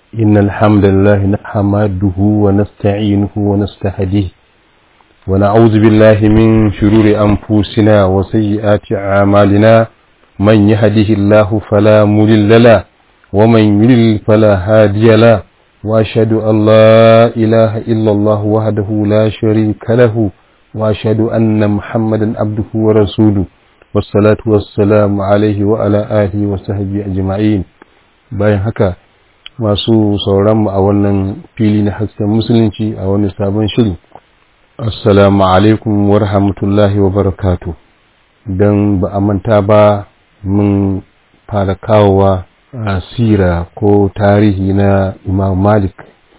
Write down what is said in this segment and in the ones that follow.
إن الحمد لله نحمده ونستعينه ونستهديه ونعوذ بالله من شرور أنفسنا وسيئات أعمالنا من يهده الله فلا مضل له ومن يضلل فلا هادي له وأشهد أن لا إله إلا الله وحده لا شريك له وأشهد أن محمدا عبده ورسوله والصلاة والسلام عليه وعلى آله وصحبه أجمعين bayan haka masu sauranmu a wannan fili na hasken musulunci a wani sabon shiri assalamu alaikum wa rahmatullahi wa barakatu don ba a manta ba mun fara kawowa asira ko tarihi na imam malik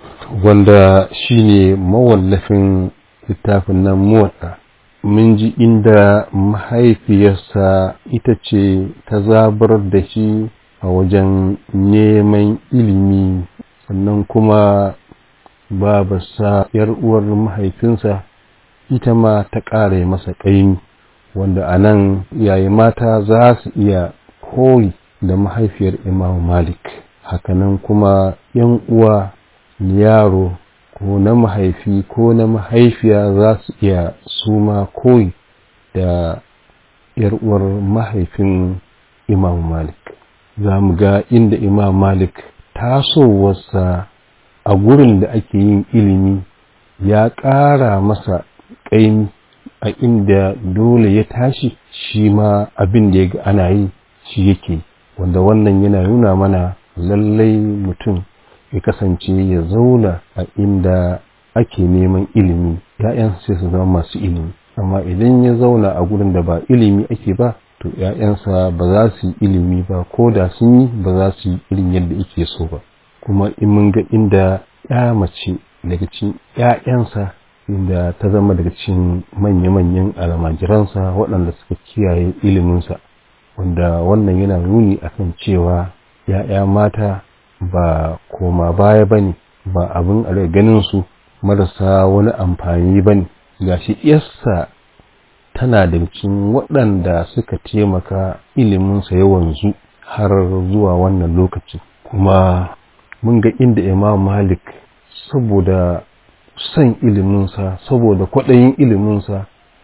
wanda shine mawallafin littafin nan muwatsa mun ji inda mahaifiyarsa ita ce ta zabar da shi a wajen neman ilimi sannan kuma babarsa yar uwar mahaifinsa ita ma ta ƙare masa ƙaimi wanda a nan yayi mata za su iya koyi da mahaifiyar imam malik hakanan kuma yan uwa yaro ko na mahaifi ko na mahaifiya za su iya suma koyi da yar uwar mahaifin imam malik za mu ga inda imam malik tasowarsa a gurin da ake yin ilimi ya ƙara masa ƙaimi a inda dole ya tashi shi ma abin da ya ga ana yi shi yake wanda wannan yana nuna mana lallai mutum ya kasance ya zauna a inda ake neman ilimi ya'yan sai su zama masu ilimi amma idan ya zauna a gurin da ba ilimi ake ba to ‘ya'yansa ba za su yi ilimi ba ko da sun yi ba za su yi irin yadda ake so ba kuma in mun ga inda ya mace daga cikin ‘ya'yansa inda ta zama daga cikin manya-manyan almajiransa waɗanda suka kiyaye iliminsa wanda wannan yana nuni akan cewa ‘ya'ya mata ba koma baya ba ne ba abin a ganin su marasa wani amfani ba ne gashi yassa tana da cikin waɗanda suka taimaka iliminsa ya wanzu har zuwa wannan lokacin kuma mun ga inda imam malik saboda son iliminsa saboda kwaɗayin iliminsa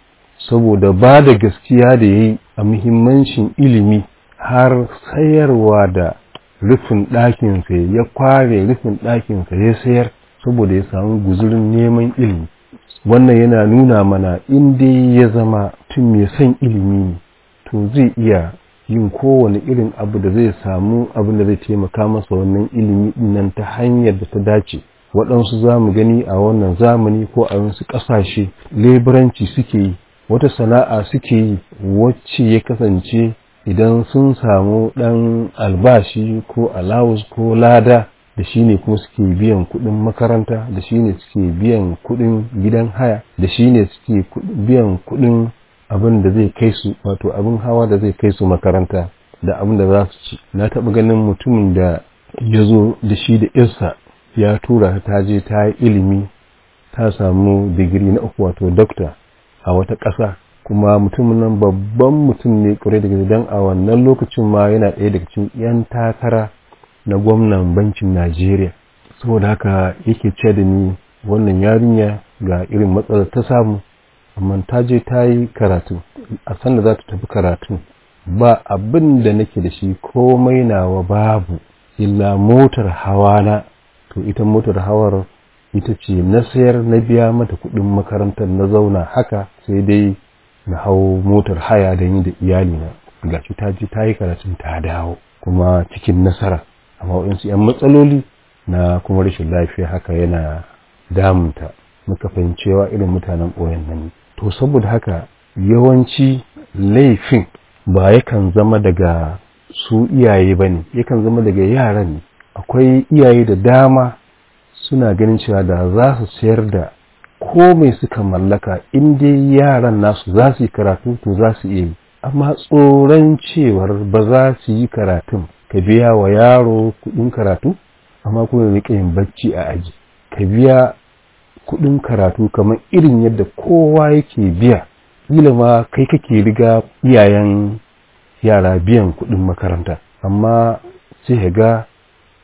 saboda ba da gaskiya da ya yi a muhimmancin ilimi har sayarwa da rufin ɗakinsa ya kware rufin ɗakinsa ya sayar saboda ya samu guzurin neman ilimi wannan yana nuna mana in dai ya zama tun mai son ilimi ne to zai iya yin kowane irin abu da zai samu abin da zai taimaka masa wannan ilimi nan ta hanyar da ta dace waɗansu za mu gani a wannan zamani ko a wasu ƙasashe leburanci suke yi wata sana'a suke yi wacce ya kasance idan sun samu ɗan albashi ko alawus ko lada da shi ne kuma suke biyan kuɗin makaranta da shi ne suke biyan kuɗin gidan haya da shi ne suke biyan kuɗin abin da zai kai su wato abin hawa da zai kai su makaranta da abin da za su ci na taɓa ganin mutumin da ya zo da shi da irsa ya tura ta je ta yi ilimi ta samu digiri na uku wato dokta a wata ƙasa kuma mutumin nan babban mutum ne ƙwarai da gaske don a wannan lokacin ma yana ɗaya daga cikin 'yan takara na gwamnan bankin Najeriya saboda haka yake ce da ni wannan yarinya ga irin matsalar ta samu amma ta je ta yi karatu a sanda za ta tafi karatu ba abin da nake da shi komai nawa babu illa motar hawa na to ita motar hawar ita ce na sayar na biya mata kuɗin makarantar na zauna haka sai dai na hau motar haya da ni da iyalina gashi ta je ta yi karatun ta dawo kuma cikin nasara amma waɗansu 'yan matsaloli na kuma rashin lafiya haka yana damunta muka fahimcewa irin mutanen ɓoyen nan to saboda haka yawanci laifin ba yakan zama daga su iyaye ba ne yakan zama daga yaran ne akwai iyaye da dama suna ganin cewa da za su sayar da komai suka mallaka in dai yaran nasu za su yi karatu to za su iya yi amma tsoron cewar ba za su yi karatun ka biya wa yaro kudin karatu amma kuma rika yin bacci a aji ka biya kudin karatu kamar irin yadda kowa yake biya kila ma kai kake riga iyayen yara biyan kudin makaranta amma sai ga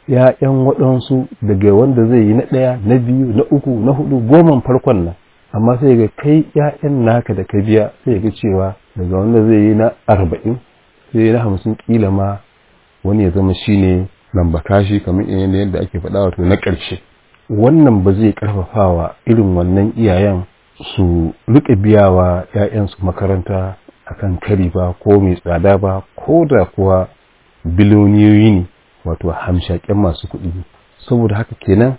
‘ya'yan waɗansu daga wanda zai yi na ɗaya na biyu na uku na hudu goman farkon nan amma sai ga kai ‘ya'yan naka da ka biya sai ga cewa daga wanda zai yi na arba'in sai na hamsin kila ma wani ya zama shine lamba kashi kamar yadda ake faɗa wato na ƙarshe wannan ba zai ƙarfafawa irin wannan iyayen su rika biya wa ‘ya'yansu makaranta akan kari ba ko mai tsada ba ko da kuwa biloniyoyi ne wato hamshaƙen masu kuɗi saboda haka kenan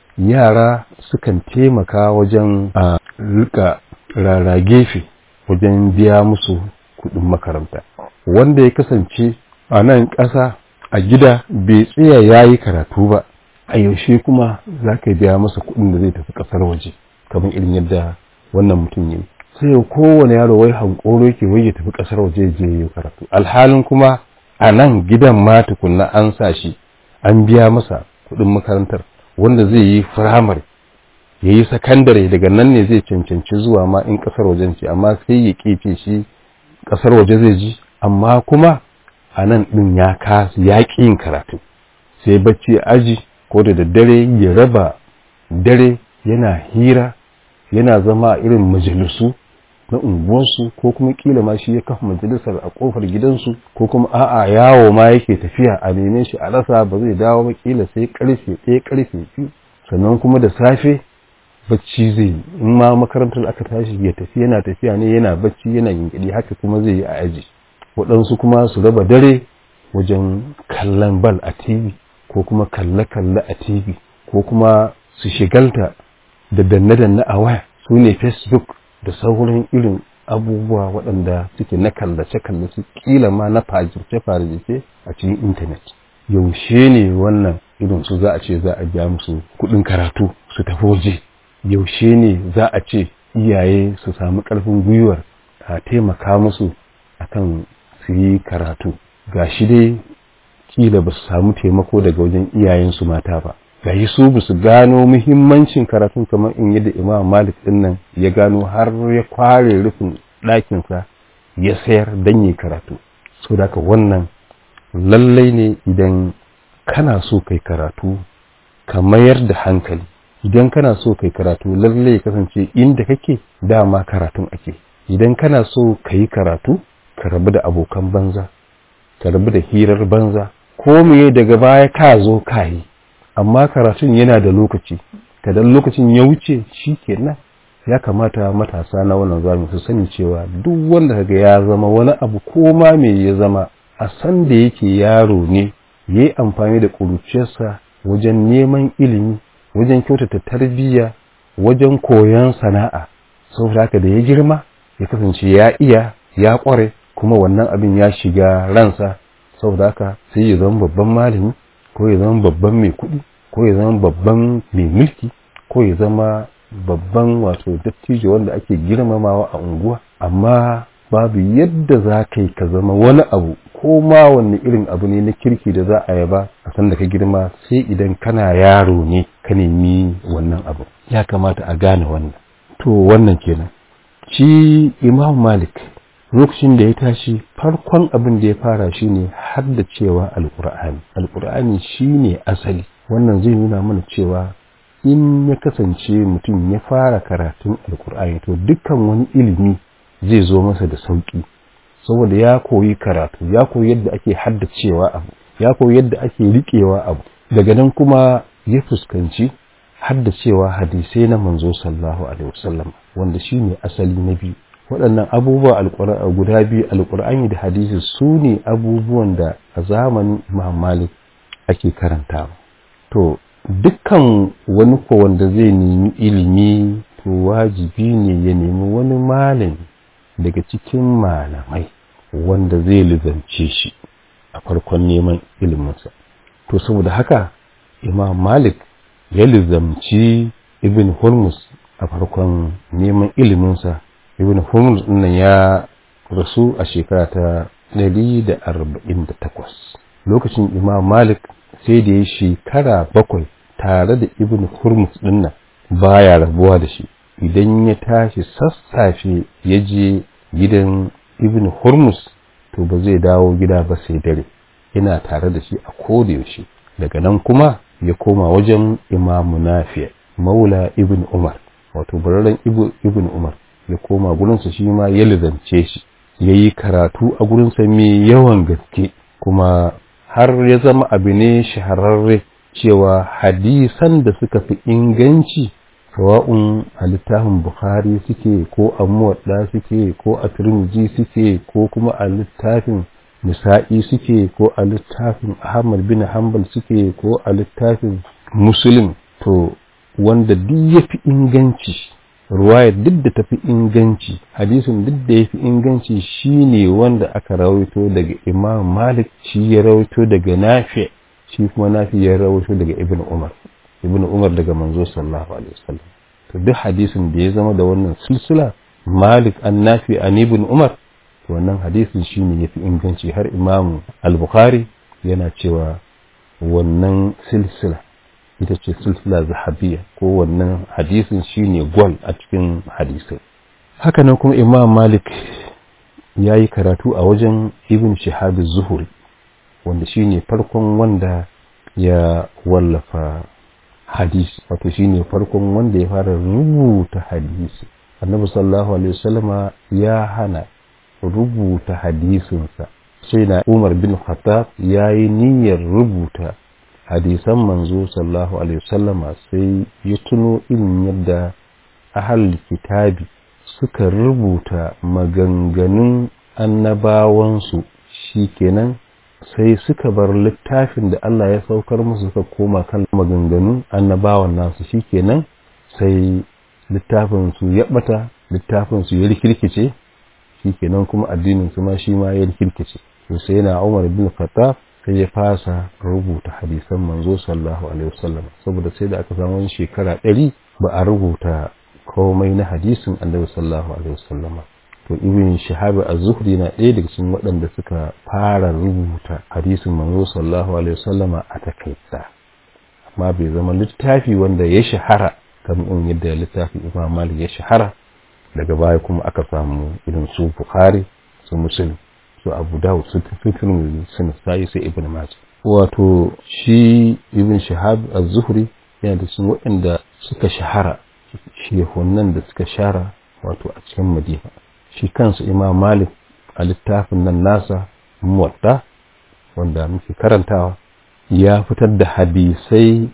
yara sukan taimaka wajen a rika rara gefe wajen biya musu kuɗin makaranta wanda ya kasance a nan ƙasa a gida bai tsaya ya yi karatu ba a yaushe kuma za ka biya masa kuɗin da zai tafi ƙasar waje kamar irin yadda wannan mutum ya yi sai kowane yaro wai hankoro yake wai ya tafi ƙasar waje je ya karatu alhalin kuma a nan gidan ma tukunna an sa shi an biya masa kuɗin makarantar wanda zai yi firamare ya yi sakandare daga nan ne zai cancanci zuwa ma in ƙasar wajen ce amma sai ya kefe shi ƙasar waje zai ji amma kuma a nan ɗin ya kasu ya ƙi yin karatu sai bacci aji ko da daddare ya raba dare yana hira yana zama a irin majalisu na unguwarsu ko kuma kila ma shi ya kafa majalisar a kofar gidansu ko kuma a'a yawo ma yake tafiya a neme shi a rasa ba zai dawo ba kila sai karfe ɗaya karfe biyu sannan kuma da safe bacci zai yi in ma makarantar aka tashi ya tafi yana tafiya ne yana bacci yana yinkiɗi haka kuma zai yi a aji waɗansu kuma su raba dare wajen kallon bal a tv ko kuma kalle-kalle a tv ko kuma su shigalta da danne-danne a waya su ne facebook da sauran irin abubuwa waɗanda suke na kallace-kallace kila ma na fajirce-fajirce a cikin intanet yaushe ne wannan irin su za a ce za a biya musu kuɗin karatu su tafi waje yaushe ne za a ce iyaye su samu ƙarfin gwiwar a taimaka musu akan su yi karatu ga shi dai kila ba su samu taimako daga wajen iyayensu mata ba gashi su ba su gano muhimmancin karatun kamar in yadda imam malik din nan ya gano har ya kware rufin ɗakinsa ya sayar don yi karatu so da wannan lallai ne idan kana so kai karatu ka mayar da hankali idan kana so kai karatu lallai ya kasance inda kake dama karatun ake idan kana so ka yi karatu ka rabu da abokan banza ka rabu da hirar banza ko meye daga baya ka zo ka yi amma karatun yana da lokaci kadan lokacin ya wuce shi kenan ya kamata matasa na wannan zamani su sani cewa duk wanda kaga ya zama wani abu ko ma me ya zama a san da yake yaro ne ya yi amfani da ƙuruciyarsa wajen neman ilimi wajen kyautata tarbiyya wajen koyon sana'a saboda haka da ya girma ya kasance ya iya ya ƙware kuma wannan abin ya shiga ransa saboda haka sai ya zama babban malami ko ya zama babban mai kuɗi ko ya zama babban mai mulki ko ya zama babban wato dattijo wanda ake girmamawa a unguwa amma babu yadda za ka yi ka zama wani abu ko ma wanne irin abu ne na kirki da za a yaba a san da ka girma sai idan kana yaro ne ka nemi wannan abu ya kamata a gane wannan to wannan kenan shi imam malik lokacin da ya tashi farkon abin da ya fara shine haddacewa alkur'ani alkur'ani shine asali wannan zai nuna mana cewa in ya kasance mutum ya fara karatun alkur'ani to dukkan wani ilimi zai zo masa da sauki saboda ya koyi karatu ya koyi yadda ake haddacewa abu ya koyi yadda ake riƙewa abu daga nan kuma ya fuskanci haddacewa hadisai na manzo sallallahu alaihi wasallam wanda shine asali na biyu waɗannan abubuwa guda biyu alƙur'ani da hadisi su ne abubuwan da a zamanin imam malik ake karantawa to dukkan wani ko wanda zai nemi ilimi to wajibi ne ya nemi wani malami daga cikin malamai wanda zai lizance shi a farkon neman iliminsa to saboda haka imam malik ya lizamci ibn hormus a farkon neman iliminsa ibn hormus nan ya rasu a shekara ta 148 lokacin imam malik sai da ya shekara bakwai tare da ibn hormus dinnan baya rabuwa da shi idan ya tashi sassafe ya je gidan ibn hormus to ba zai dawo gida ba sai dare yana tare da shi a koda yaushe daga nan kuma ya koma wajen imamu nafi maula ibn umar wato bararren ibn umar ya koma gurinsa shi ma ya lizance shi ya yi karatu a gurinsa mai yawan gaske kuma har ya zama abu ne shahararre cewa hadisan da suka fi inganci sawa'un a littafin bukhari suke ko a muwadda suke ko a turmiji suke ko kuma a littafin nisa'i suke ko a littafin ahmad bin hanbal suke ko a littafin muslim to wanda duk ya fi inganci ruwayar duk da tafi inganci hadisin duk da ya fi inganci shine wanda aka rawaito daga imam malik shi ya rawaito daga nafi shi kuma nafi ya rawaito daga ibn umar ibn umar daga manzo sallallahu alaihi wasallam to duk hadisin da ya zama da wannan silsila malik an nafi an ibn umar to wannan hadisin shine yafi inganci har imam al-bukhari yana cewa wannan silsila ita ce silsila zahabiyya ko wannan hadisin shine gwal a cikin hadisai hakanan kuma imam malik ya yi karatu a wajen ibn shihab zuhuri wanda shine farkon wanda ya wallafa hadisi wato shine farkon wanda ya fara rubuta hadisi annabi sallallahu alaihi wasallama ya hana rubuta hadisinsa sai na umar bin khattab ya yi niyyar rubuta hadisan manzo sallallahu alaihi wasallama sai ya tuno irin yadda ahal kitabi suka rubuta maganganun annabawansu shikenan sai suka bar littafin da Allah ya saukar musu suka koma kan maganganun annabawan nasu shikenan sai littafin su ya bata littafin su ya rikirkice shikenan kuma addinin su ma shi ma ya rikirkice to sai na Umar bin Khattab sai ya fasa rubuta hadisan manzo sallallahu alaihi wasallam saboda sai da aka samu wani shekara ɗari ba a rubuta komai na hadisin annabi sallallahu alaihi wasallam to ibn shahab az-zuhri na ɗaya daga cikin waɗanda suka fara rubuta hadisin manzo sallallahu alaihi wasallam a takaita amma bai zama littafi wanda ya shahara kamar in yadda littafin imam malik ya shahara daga baya kuma aka samu irin su bukhari su muslim su abu dawud su tirmidhi su nasa'i sai ibn majah wato shi ibn shahab az-zuhri yana da cikin waɗanda suka shahara shehunan da suka shara wato a cikin madina shi kansu imam malik a littafin nan nasa muwadda wanda muke karantawa ya fitar da hadisai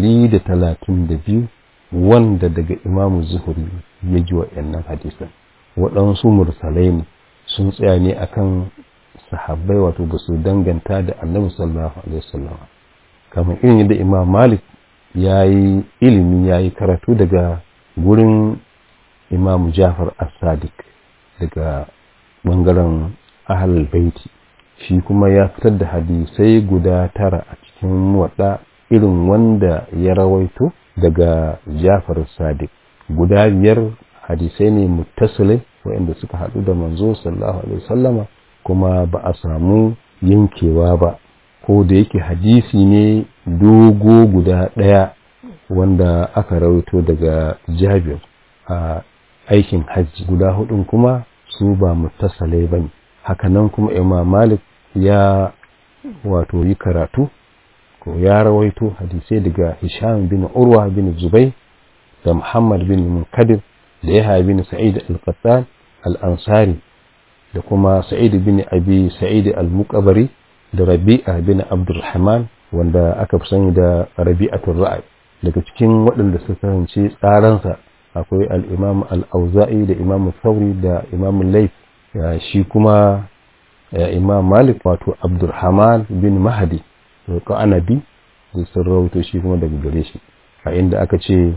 132 wanda daga imamu zuhuri ya ji waɗannan hadisan waɗansu mursalai ne sun tsaya ne akan sahabbai wato ba su danganta da annabi sallallahu alaihi wasallam kamar irin yadda imam malik ya yi ilimi ya yi karatu daga gurin imamu jafar as-sadiq daga bangaren ahal baiti shi kuma ya fitar da hadisai guda tara a cikin waɗa irin wanda ya rawaito daga jafar sadiq guda biyar hadisai ne muttasilai waɗanda suka haɗu da manzo sallallahu alaihi wasallama kuma ba a samu yankewa ba ko da yake hadisi ne dogo guda ɗaya wanda aka rawaito daga jabir a aikin hajji guda hudun kuma su ba muttasalai ba ne hakanan kuma imam malik ya wato yi karatu ko ya rawaito hadisai daga hisham bin urwa bin zubai da muhammad bin munkadir da yahya bin sa'id al-qattan al-ansari da kuma sa'id bin abi sa'id al-muqabari da rabi'a bin abdurrahman wanda aka fi sani da rabi'atul ra'ay daga cikin waɗanda suka kasance tsaransa akwai al-imam al-auza'i da imam thawri da imam layth shi kuma imam malik wato abdurrahman bin mahdi ko anabi da sun rawaito shi kuma daga gare shi a inda aka ce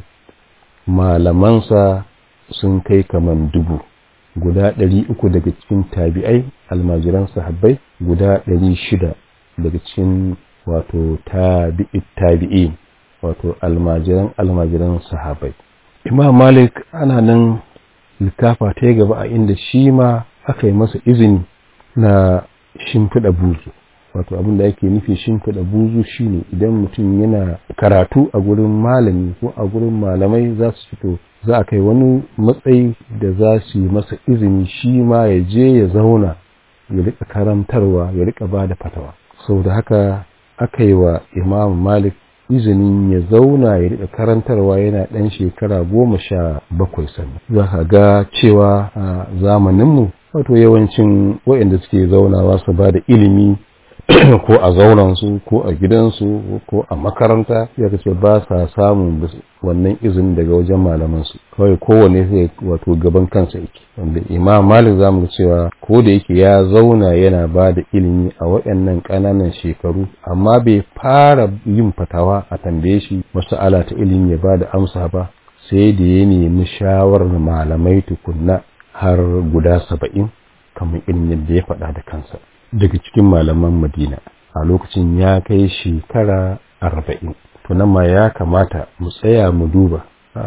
malamansa sun kai kaman dubu guda ɗari uku daga cikin tabi'ai almajiran sahabbai guda ɗari shida daga cikin wato tabi'i tabi'i wato almajiran almajiran sahabbai imam malik ana nan littafa ta gaba a inda shi ma aka yi masa izini na shimfiɗa buzu wato abin da ake nufi shimfiɗa buzu shine idan mutum yana karatu a gurin malami ko a gurin malamai za su fito za a kai wani matsayi da za su yi masa izini shi ma ya je ya zauna ya rika karantarwa ya rika ba da fatawa sau da haka aka yi wa imam malik izinin ya zauna ya riƙa karantarwa yana ɗan shekara goma sha bakwai sannan za ka ga cewa a zamaninmu wato yawancin waɗanda suke zaunawa su ba da ilimi ko a zaunansu ko a gidansu ko a makaranta ya ce ba sa samun wannan izini daga wajen malamansu kawai kowane sai wato gaban kansa yake wanda imam malik zamu ga cewa ko da yake ya zauna yana ba da ilimi a waɗannan ƙananan shekaru amma bai fara yin fatawa a tambaye shi mas'ala ta ilimi ya ba da amsa ba sai da ya nemi shawarar malamai tukunna har guda saba'in kamar irin yadda ya faɗa da kansa daga cikin malaman madina a lokacin ya kai shekara arba'in to nan ma ya kamata mu tsaya mu duba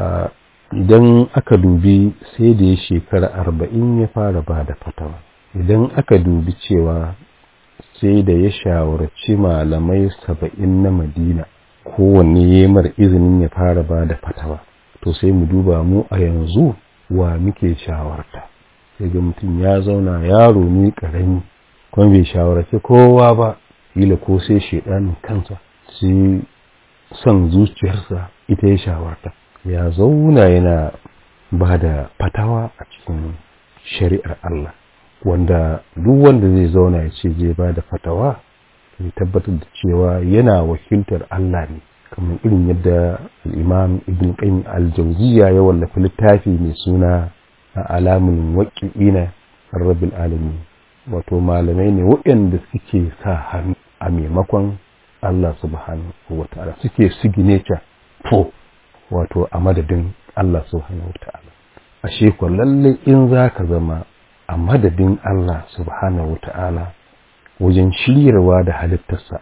idan aka dubi sai da ya shekara arba'in ya fara ba da fatawa idan aka dubi cewa sai da ya shawarci malamai saba'in na madina kowanne ya mara izinin ya fara ba da fatawa to sai mu duba mu a yanzu wa muke shawarta sai ga mutum ya zauna yaro ne ƙarami kuma bai shawarci kowa ba kila ko sai shaidanin kansa sai son zuciyarsa ita ya shawarta ya zauna yana ba da fatawa a cikin shari'ar Allah wanda duk wanda zai zauna ya ce zai ba da fatawa ya tabbatar da cewa yana wakiltar Allah ne kamar irin yadda al'imam ibn qayyim al-jawziya ya wallafa littafi mai suna alamun waƙi'ina rabbil alamin wato malamai ne waɗanda suke sa hannu a maimakon Allah subhanahu wa ta'ala suke signature to wato a madadin Allah subhanahu wa ta'ala ashe ko lalle in za ka zama a madadin Allah subhanahu wa ta'ala wajen shiryarwa da halittarsa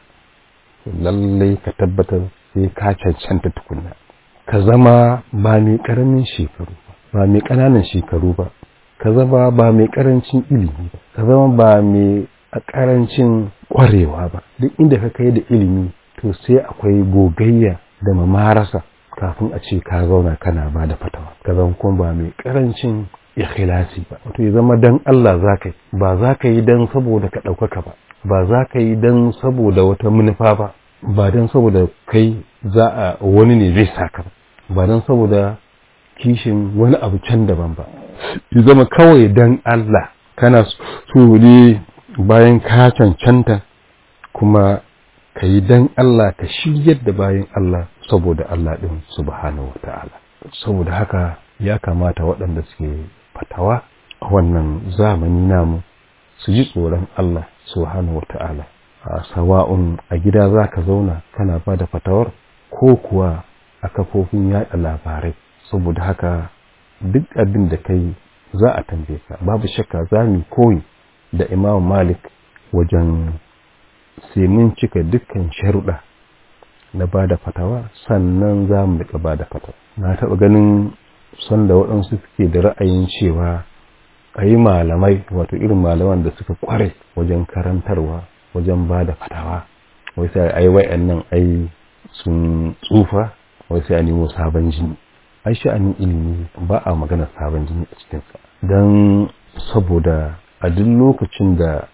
lalle ka tabbatar sai ka cancanta tukunna ka zama ba mai ƙaramin shekaru ba mai ƙananan shekaru ba ka zama ba mai ƙarancin ilimi ba ka zama ba mai a ƙarancin ƙwarewa ba duk inda ka kai da ilimi to sai akwai gogayya da mamarasa kafin a ce ka zauna kana ba da fatawa ka zama kuma ba mai ƙarancin ikhlasi ba wato ya zama dan Allah za ka yi ba za ka yi dan saboda ka ɗaukaka ba ba za ka yi dan saboda wata manufa ba ba dan saboda kai za a wani ne zai saka ba ba dan saboda kishin wani abu can daban ba ya zama kawai dan Allah kana so ne bayan ka cancanta kuma ka yi dan Allah ka shiryar da bayan Allah saboda Allah ɗin subhanahu wa ta'ala saboda haka ya kamata waɗanda suke fatawa a wannan zamani namu su ji tsoron Allah subhanahu wa ta'ala a sawa'un a gida za ka zauna kana ba da fatawar ko kuwa a kafofin yaɗa labarai saboda haka duk abin da kai za a tambaye ka babu shakka za mu koyi da imam malik wajen sai mun cika dukkan sharuɗa na ba da fatawa sannan za mu rika ba da fatawa na taɓa ganin sanda waɗansu suke da ra'ayin cewa a yi malamai wato irin malaman da suka kware wajen karantarwa wajen ba da fatawa wai sai ai wayan nan ai sun tsufa wai sai a nemo sabon jini ai sha'anin ilimi ba a magana sabon jini a cikinsa don saboda a duk lokacin da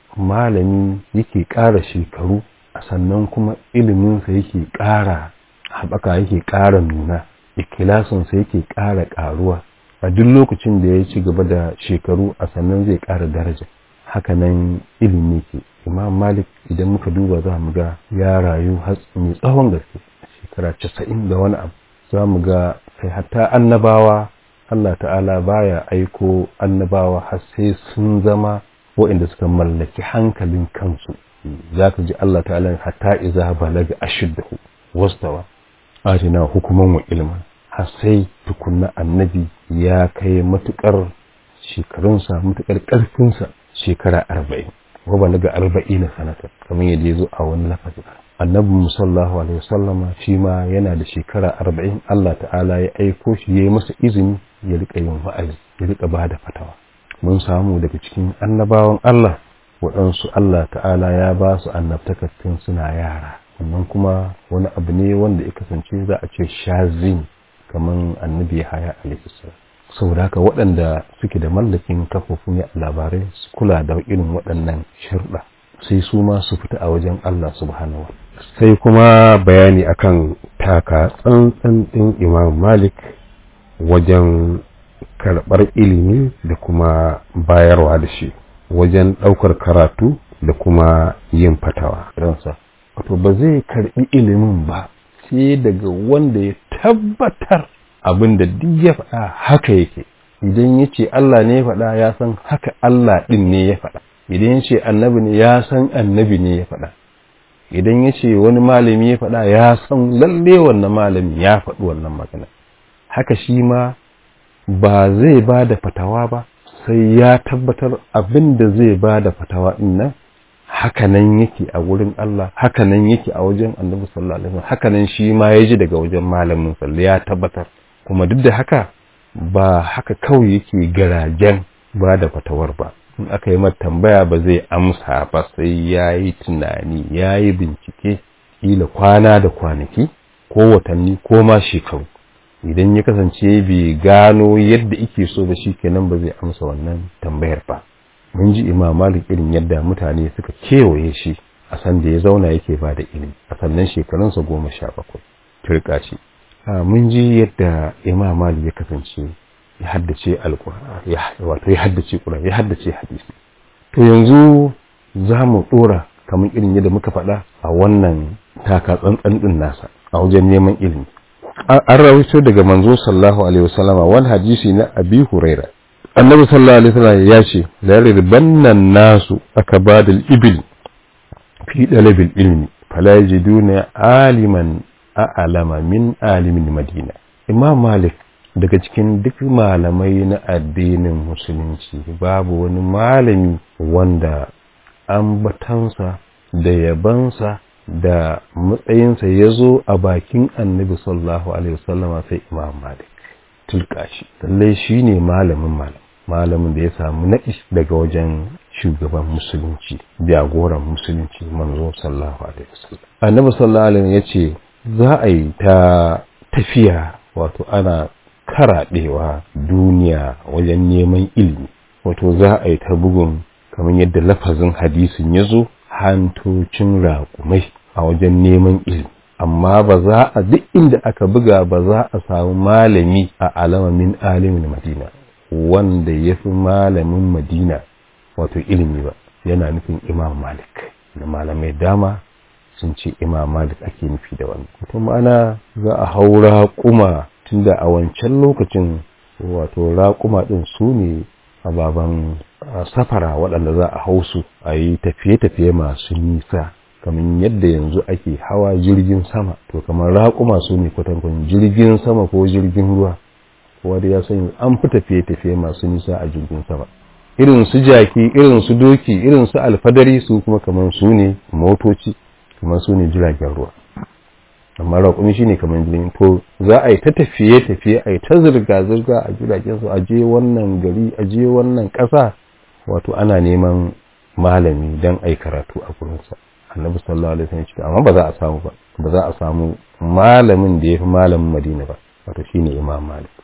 malami yake ƙara shekaru a sannan kuma iliminsa yake ƙara haɓaka yake ƙara nuna ikilasinsa yake ƙara ƙaruwa a duk lokacin da ya ci gaba da shekaru a sannan zai ƙara daraja hakanan ilimi ke imam malik idan muka duba za mu ga ya rayu mai tsawon gaske shekara casa'in da wani abu za mu ga kai hatta annabawa Allah ta'ala baya aiko annabawa har sai sun zama waɗanda suka mallaki hankalin kansu za ka ji Allah ta'ala hatta iza balaga ashiddahu wastawa atina hukuman wa ilman har sai tukunna annabi ya kai matukar shekarunsa matukar ƙarfinsa shekara arba'in wa balaga arba'in sanata kamar yadda ya zo a wani lafazi annabi musallahu alaihi wasallama shi ma yana da shekara arba'in Allah ta'ala ya aiko shi ya yi masa izini ya rika yin wa'azi ya rika ba da fatawa mun samu daga cikin annabawan Allah waɗansu Allah ta'ala ya ba su annabtakattun suna yara wannan kuma wani abu ne wanda ya kasance za a ce shazin kamar annabi haya alaihissalam saboda haka waɗanda suke da mallakin kafofin ya labarai su kula da irin waɗannan sharuɗa sai su ma su fita a wajen Allah subhanahu sai kuma bayani akan taka tsantsan ɗin imam malik wajen karɓar ilimi da kuma bayarwa da shi wajen ɗaukar karatu da kuma yin fatawa ransa wato ba zai karɓi ilimin ba sai daga wanda ya tabbatar abin da duk ya faɗa haka yake idan ya ce Allah ne ya faɗa ya san haka Allah ɗin ne ya faɗa idan ya ce annabi ne ya san annabi ne ya faɗa idan ya ce wani malami ya faɗa ya san lalle wannan malami ya faɗi wannan magana haka shi ma ba zai ba da fatawa ba sai ya tabbatar abin da zai ba da fatawa ɗin nan hakanan yake a wurin Allah hakanan yake a wajen annabi sallallahu alaihi wasallam hakanan shi ma ya ji daga wajen malamin sallallahu ya tabbatar kuma duk da haka ba haka kawai yake garajen ba da fatawar ba in aka yi mata tambaya ba zai amsa ba sai ya yi tunani ya yi bincike kila kwana da kwanaki ko watanni ko ma shekaru idan ya kasance bai gano yadda ike so ba shi kenan ba zai amsa wannan tambayar ba mun ji imam malik irin yadda mutane suka kewaye shi a san da ya zauna yake ba da ilimi a sannan shekarunsa goma sha bakwai turka shi mun ji yadda imam malik ya kasance ya haddace alkur'ani wato ya haddace qur'ani ya haddace hadisi to yanzu za mu dora kamar irin yadda muka faɗa a wannan taka tsantsan din nasa a wajen neman ilimi an rawaito daga manzo sallallahu alaihi wasallama wani hadisi na abi huraira annabi sallallahu alaihi wasallam ya ce la ribannan nasu akabadul ibil fi dalabil ilmi fala yajiduna aliman a'lama min alimin madina imam malik daga cikin duk malamai na addinin musulunci babu wani malami wanda ambatansa da yabansa da matsayinsa ya zo a bakin annabi sallallahu alaihi wasallama sai imam malik tulka shi lallai shi ne malamin malam malamin da ya samu naɗi daga wajen shugaban musulunci jagoran musulunci manzo sallallahu alaihi wasallam annabi sallallahu alaihi ya ce za a yi ta tafiya wato ana karaɗewa duniya wajen neman ilimi wato za a yi ta bugun kamar yadda lafazin hadisin ya zo hantocin raƙumai a wajen neman ilimi amma ba za a duk inda aka buga ba za a samu malami a alama min alimin madina wanda ya fi malamin madina wato ilimi ba yana nufin imam malik da malamai dama sun ce imam malik ake nufi da wannan wato ma'ana za a hau raƙuma tunda a wancan lokacin wato raƙuma ɗin su ne ababen safara waɗanda za a hau su a yi tafiye-tafiye masu nisa kamar yadda yanzu ake hawa jirgin sama to kamar raƙuma su ne kwatankwani jirgin sama ko jirgin ruwa kowa da ya sani an fi tafiye-tafiye masu nisa a jirgin sama irin su jaki irin su doki irin su alfadari su kuma kamar su ne motoci kamar su ne jiragen ruwa amma raƙumi shi ne kamar jirgin to za a yi ta tafiye-tafiye a yi ta zirga-zirga a jiragen su a je wannan gari a je wannan ƙasa wato ana neman malami don a yi karatu a gurinsa annabi sallallahu alaihi wasallam amma ba za a samu ba ba za a samu malamin da ya fi malamin madina ba wato shine imam malik